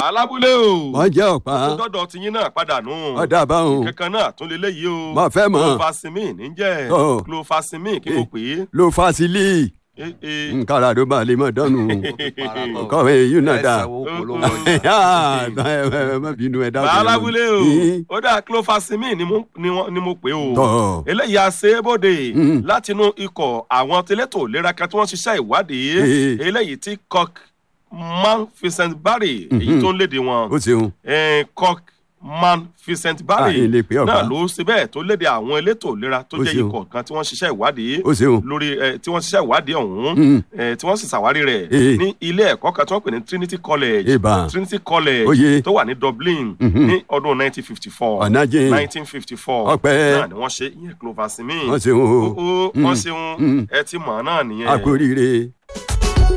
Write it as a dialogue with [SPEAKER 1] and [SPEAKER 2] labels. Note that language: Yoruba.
[SPEAKER 1] alábúlé o
[SPEAKER 2] wọ́n jẹ́ ọ̀pá
[SPEAKER 1] tó dọ́dọ̀ tiyín náà padà nù
[SPEAKER 2] ọ̀dà báwọn
[SPEAKER 1] kankan náà tún lè léyìí o
[SPEAKER 2] Mo fẹ́ mọ̀.
[SPEAKER 1] clofasimin níjẹ́
[SPEAKER 2] Ọ̀.
[SPEAKER 1] clofasimin kí mo pè é
[SPEAKER 2] ló fásilì
[SPEAKER 1] Eh, eh.
[SPEAKER 2] nkàrà ló bá lè mọ̀ dánù kọ́wé yìí náà dà ẹ má bínú ẹ dákun.
[SPEAKER 1] bàálàbúlé o
[SPEAKER 2] Yín.
[SPEAKER 1] ó dà clofasimin ni mo- ni wọ́n- ni mo pè o
[SPEAKER 2] Tọ̀.
[SPEAKER 1] eléyìí àṣebóde
[SPEAKER 2] Mm.
[SPEAKER 1] látinú ikọ̀ àwọn tẹlẹ́tò ìlera kan tí wọ́n ṣiṣẹ́ ìwádìí
[SPEAKER 2] Eh.
[SPEAKER 1] eléyìí tí cock man vincent barry èyí
[SPEAKER 2] Mhm.
[SPEAKER 1] tó ń léde wọn
[SPEAKER 2] ó ṣeun
[SPEAKER 1] eh, cock man vincent barry
[SPEAKER 2] Ah, ilé pé ọ̀gá.
[SPEAKER 1] náà ló ṣe bẹ́ẹ̀ tó léde àwọn elétò ìlera tó
[SPEAKER 2] Ó
[SPEAKER 1] jẹ́
[SPEAKER 2] ṣeun.
[SPEAKER 1] ikọ̀ kan tí wọ́n ṣiṣẹ́ ìwádìí
[SPEAKER 2] ó ṣeun
[SPEAKER 1] lórí ẹ tí wọ́n ṣiṣẹ́ ìwádìí ọ̀hún
[SPEAKER 2] Mm.
[SPEAKER 1] ẹ tí wọ́n sì ṣàwárí rẹ̀
[SPEAKER 2] Eh.
[SPEAKER 1] ní ilé ẹ̀kọ́ kan tí wọ́n pè ní trinity college
[SPEAKER 2] Ìbà.
[SPEAKER 1] trinity college
[SPEAKER 2] Oyè.
[SPEAKER 1] tó wà ní dublin
[SPEAKER 2] Mhm.
[SPEAKER 1] ní ọdún 1954
[SPEAKER 2] Ọ̀nà jìn.
[SPEAKER 1] 1954
[SPEAKER 2] Ọpẹ́.
[SPEAKER 1] náà ni wọ́n ṣe ìyẹn clofasimin
[SPEAKER 2] wọ́n ṣeun
[SPEAKER 1] ó
[SPEAKER 2] o
[SPEAKER 1] ó wọ́n ṣeun
[SPEAKER 2] Mm.
[SPEAKER 1] ẹ ti mọ̀ ọ́ náà nìyẹn
[SPEAKER 2] àkóríire.